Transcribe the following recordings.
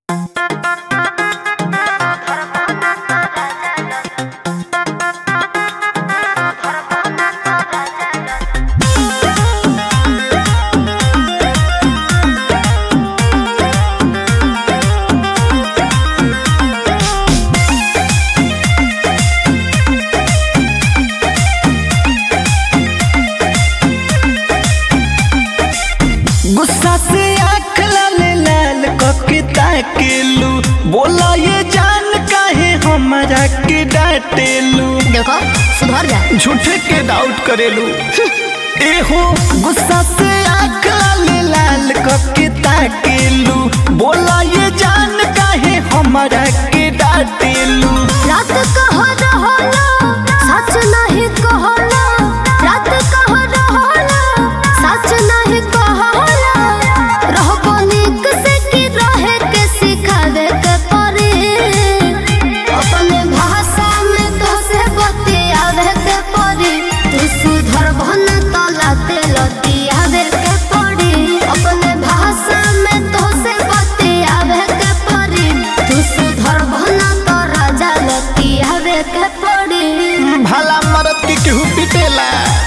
डांटेलू बोला ये जान काहे हमरा के डांटेलू देखो सुधर जा झूठे के डाउट करेलू एहो गुस्सा से आँख लाल लाल करके ताकेलू बोला ये जान काहे हमरा के डांटेलू रात कह रहला सच नहीं कहला रात कह रहला सच नहीं कहला रहबो नीक से की रहे के सिखावे के पड़ी अपने भाषा में तो से बतियावे के पड़ी तू सुधर भन तला तेल दियावे के पड़ी अपने भाषा में तो से बतियावे के पड़ी तू सुधर भन तो राजा लतियावे के पड़ी भला मरद के केहू पिटेला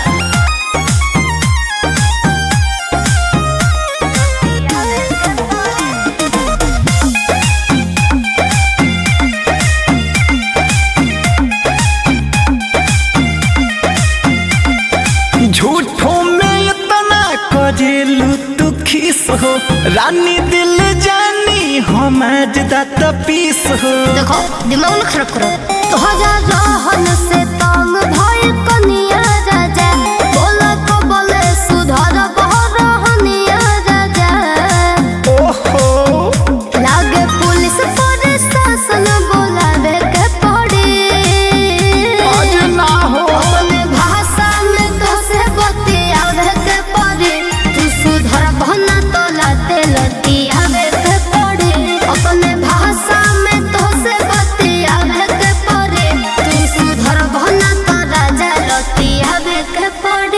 झूठों में इतना करेलू तू खीस हो रानी दिल जानी हम आज दात पीस हो देखो दिमाग न खराब करो तो हजार रहन से तंग भय कनिया राजा बोला को बोले सुधर बह रहनिया राजा ओहो लागे पुलिस प्रशासन बोलावे के पड़ी आज ना हो अपने भाषा में तो से बतियावे के पड़ी तू सुधर बहना तो लाते लतियावे के पड़ी अपने भाषा में तो से बतियावे के पड़ी तू सुधर बहना तो राजा लतियावे के पड़ी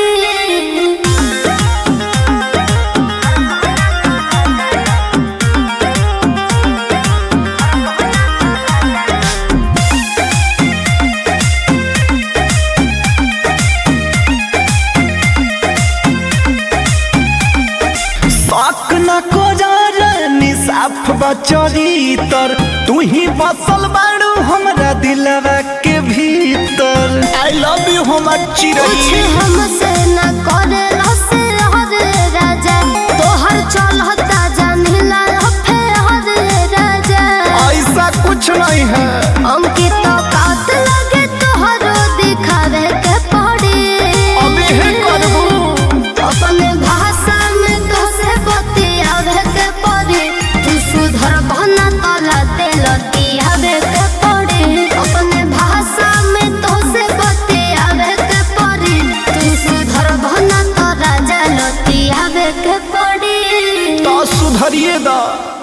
शक न को निसाफ बचरी तर तू ही बसल बाड़ू हमरा दिलवा के भीतर आई लव यू हमर कुछ चिरई हमसे न करे रसे हरे राजा तोहर चलता जानिला फे हरे राजा ऐसा कुछ नहीं है अंकित कात लगे तोहरो दिखावे के पड़ी अबे हे करबू अपने भाषा में तो से बतियावे के पड़ी तू सुधर बहना तला तेल दियावे के पड़ी अपने भाषा में तो से बतियावे के पड़ी तू सुधर बहना तो राजा लतियावे के पड़ी तो सुधरिए दा